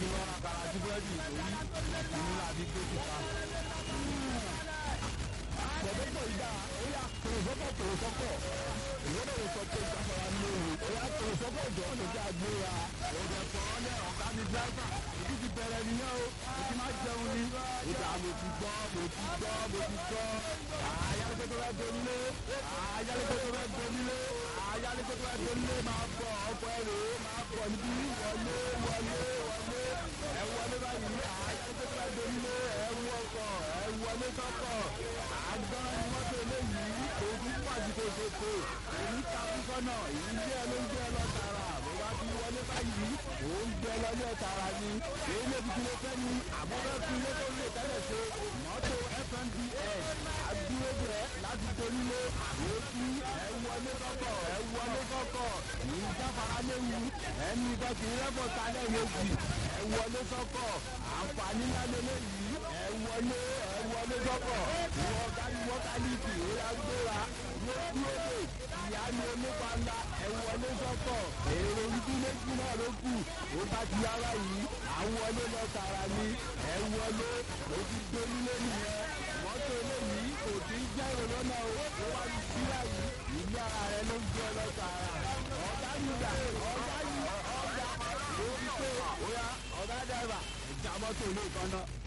kí wọ́n ra kàrà sí búrẹ́dì lórí ìlú làbí tó ti ta. Pọ̀dọ́pọ̀ ìdá ó yà tòròsọ́pọ̀ tòròsọ́pọ̀ ìwọ́dọ̀ lè sọ pé ìjáfara ní òru ó yà tòròsọ́pọ̀ ìjọ tó jẹ́ àgbéra. Òjò sọ̀rọ̀ lẹ̀ ọ̀gá mi dráìfà èyí ti bẹ̀rẹ̀ nìyẹn o mo ti máa jẹun ni. Ìgbà mo ti gbọ́ mo ti gbọ́ mo ti gbọ́. Ayálégbé tó fẹ́ donílé ayálégbé tó fẹ́ donílé ayálégbé tó fẹ́ donílé máa bọ̀ ọkọ̀ ẹ̀rọ máa bọ̀ níbí wọlé wọlé wọlé ẹ wọlé báyìí ayálégbé tó fẹ́ donílé ẹ wọkọ̀ ẹ wọlé sọ́kọ̀ àgbọ̀n ni wọ́n tó léyìí òkú pàṣípò ṣètò èyí takúkọ náà èyí jẹ́ ló ń jẹ́ lọ tààrà bó bá ti wọlé báyìí ó ń jẹ́ lọ́jọ́ tààrà ni èyí lè fi kí ló fẹ́ ni àbọ̀dọ̀ fi ilé tó lè tẹ́lẹ̀ ṣe mọ́tò fnds àdúrógbè láti torílé èéfì ẹ wọlé kọ́kọ́ ẹ wọlé kọ́kọ́ ní jáfara léwu ẹni kan kì í rẹ́pọ̀ talẹ̀ méjì ẹ wọlé kọ́kọ́ àǹfààní ńlá lélẹ́yìí ẹ wọlé ẹ wọlé kọ́kọ́ ìwọ kárí wọ́kálíìkì ó yá gbéra ló dúró dé ìyá ni onípa ńlá ẹ wọlé kọ́kọ́ èrò ibi méjì náà ló kù ó bá ti yára yìí àwọn wọlé lọ tààrà ni ẹ wọlé ó ti gbónílé nìyẹn mọ́tò eléyìí kò tí ń jẹ́ èrò lọ́nà o ó wá ní síra yìí ìlú ara rẹ ló ń gbé lọ tààrà ọ̀gá yìí dà ọ̀gá yìí ọ̀gá lórí pé ó yá ọ̀gá dàgbà ìjà mọ́tò ilé kan náà.